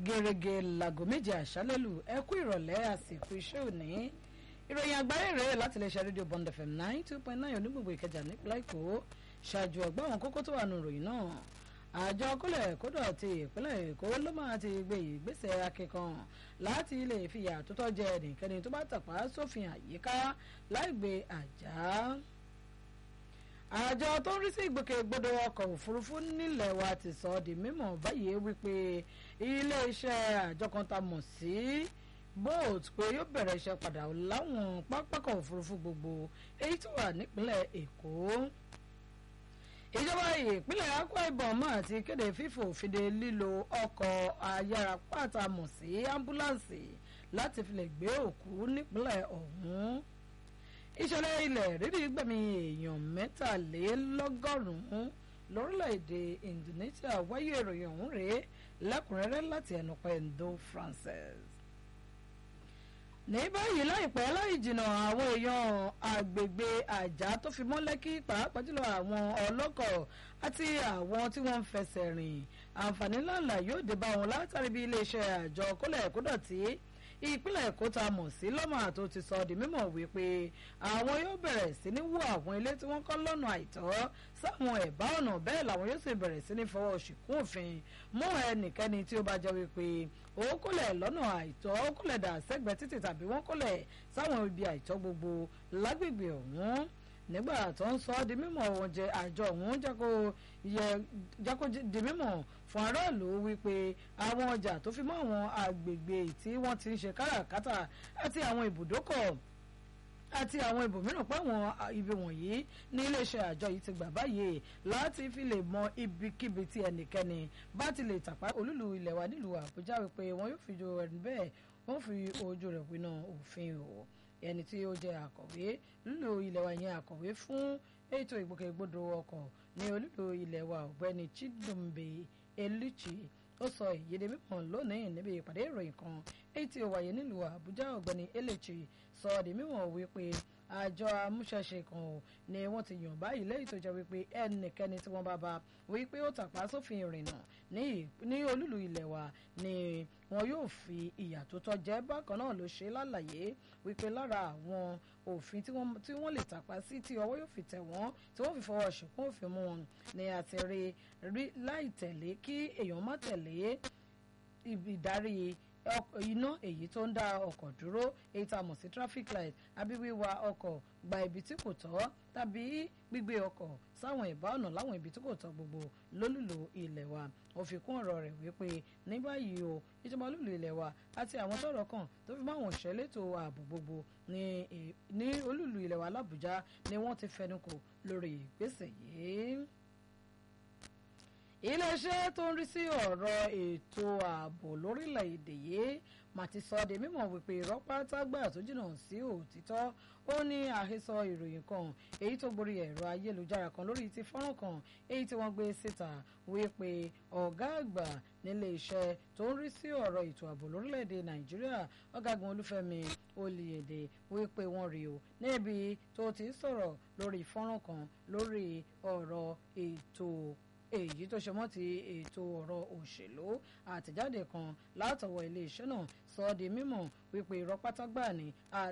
gẹ́gẹ́ láago méje àṣálẹ́lù ẹ kú ìrọ̀lẹ́ àsìkò iṣẹ́ òní ìròyìn àgbáyé rèé láti lè ṣe rédíò Bond FM nine two point nine onígbògbò Ìkẹjà nípínlẹ̀ Èkó ṣáájú ọgbà àwọn kókó tó wà nù ròyìn náà àjọ kólẹ̀ kódọ̀ ti ìpínlẹ̀ Èkó ló máa ti gbé ìgbésẹ̀ akẹ́kọ̀ọ́ láti lè fìyà tó tọ́ jẹ ẹnikẹ́ni tó bá tàpá sófin àyíká láì gbé àjà àjọ tó ń rí sí ìgbòkègbodò ọkọ̀ òfurufú nílẹ̀ wa ti sọ di mímọ̀ báyìí wípé iléeṣẹ́ àjọ kan tá mọ̀ sí bolt pé yóò bẹ̀rẹ̀ iṣẹ́ padà láwọn pápákọ̀ òfurufú gbogbo èyí tó wà nípínlẹ̀ Èkó ìjọba ìpínlẹ̀ Akwa Ibom máa ti kéde fífò fìdí lílo ọkọ̀ ayárapáta mọ̀ sí ambulance láti fi lè gbé òkú nípínlẹ̀ ọ̀hún ìṣẹ̀lẹ̀ ilẹ̀ rírì gbẹ̀mí èèyàn mẹ́tàlélọ́gọ́rùn-ún lórílẹ̀‐èdè Indonesia wáyé ìròyìn ọ̀hún rèé lẹ́kùnrẹ́rẹ́ láti ẹnu Pendo Francis. ní báyìí láìpẹ́ láì jìnnà àwọn èèyàn àgbègbè àjà tó fi mọ́ Lẹ́kì pàápàá jùlọ àwọn ọlọ́kọ̀ àti àwọn tí wọ́n ń fẹsẹ̀ rìn àǹfààní ńláńlá yóò dé bá wọn látàrí bí iléeṣẹ́ àjọ kólẹ̀ kódọ̀tí ìpínlẹ̀ èkó ta mọ̀ sí lọ́mà tó ti sọ di mímọ̀ wípé àwọn yóò bẹ̀rẹ̀ sí ní wó àwọn ilé tí wọ́n kọ́ lọ́nà àìtọ́ sáwọn ẹ̀bá ọ̀nà bẹ́ẹ̀ làwọn yóò sì bẹ̀rẹ̀ sí ní fọwọ́ ṣìkún òfin mú ẹnikẹ́ni tí ó bá jẹ́ wípé ó kólẹ̀ lọ́nà àìtọ́ ó kólẹ̀ dà sẹ́gbẹ̀ẹ́ títì tàbí wọ́n kólẹ̀ sáwọn ibi àìtọ́ gbogbo lágbègbè ọ̀hún nígbà tó ń sọ ọ́ di mímọ̀ wọn jẹ àjọ ọ̀hún jákó di mímọ̀ fún aráàlú wípé àwọn ọjà tó fi mọ́ àwọn agbègbè tí wọ́n ti ń ṣe káràkátà àti àwọn ibùdókọ̀ àti àwọn ibòmíràn páwọn ibi wọ̀nyí ní iléeṣẹ́ àjọ yìí ti gbà báyìí láti fi lè mọ ibikíbi tí ẹnikẹ́ni bá ti lè tàpá olúlu ilẹ̀ wa nílùú Àbújá wípé wọn yóò fi jo ẹni bẹ́ẹ̀ wọ́n fi ojú rẹ̀ pinnu òfin o ẹni tí ó jẹ́ akọ̀wé lílo ilẹ̀ wa yẹn akọ̀wé fún ètò ìgbòkègbodò ọkọ̀ ní olúlo ilẹ̀ wa ọ̀gbẹ́ni Chidumbe Eluchi ó sọ ìyédè mímọ̀ lónìí níbi ìpàdé ìròyìn kan èyí tí ó wáyé nílùú Àbújá ọ̀gbẹ́ni Eluchi sọ di mímọ̀ wípé àjọ amúṣẹ́ṣe kan ò ní wọ́n ti yàn báyìí lẹ́yìn tó jẹ́ wípé ẹnikẹ́ni tí wọ́n bá bá wípé ó tàpá sófin ìrìnnà ní olúlu ilẹ̀ wa ni wọn yóò fi ìyà tó tọ́ jẹ bákan náà ló ṣe lálàyé wípé lára àwọn òfin tí wọ́n lè tàpá sí tí ọwọ́ yóò fi tẹ̀ wọ́n tí wọ́n fi fọwọ́ ṣìkún òfin mú wọn ni àti rí rí láì tẹ̀lé kí èèyàn má tẹ̀lé ìdarí iná èyí tó ń dá ọkọ̀ dúró èyí tá a mọ̀ sí traffic light àbí wíwa ọkọ̀ gba ibi tí kò tọ́ tàbí gbígbé ọkọ̀ sáwọn ìbá ọ̀nà láwọn ibi tí kò tọ́ gbogbo lólùlò ilẹ̀ wa ó fi kún ọ̀rọ̀ rẹ̀ wípé ní báyìí o ìjọba olúlu ilẹ̀ wa àti àwọn tọ́rọ̀ kàn tó fi máwọn ìṣẹ́létò ààbò gbogbo ní olúlu ilẹ̀ wa l'Àbújá ni wọ́n ti fẹnukò lórí ìgbésẹ̀ yìí iléeṣẹ́ tó ń rí sí ọ̀rọ̀ ètò ààbò lórílẹ̀‐èdè yìí mà ti sọ de mímọ̀ wípé irọ́ pátágbà tó jìnnà sí òtítọ́ ó ní àhesọ ìròyìn kan èyí tó gborí ẹ̀rọ ayélujára kan lórí ti fọ́nrán kan èyí tí wọ́n gbé síta wípé ọ̀gá àgbà nílé iṣẹ́ tó ń rí sí ọ̀rọ̀ ètò ààbò lórílẹ̀‐èdè nàìjíríà ọ̀gágun olúfẹ́mi olùyèdè wípé wọ́n rí o níbi tó ti sọ̀rọ̀ lórí fọ́nrán kan lórí ọ̀rọ̀ ètò èyí tó ṣe mọ́ ti ètò ọ̀rọ̀ òṣèlú àtẹ̀jáde kan látọwọ́ iléeṣẹ́ náà sọ ọ́ di mímọ̀ wípé irọ́ pátágbà ni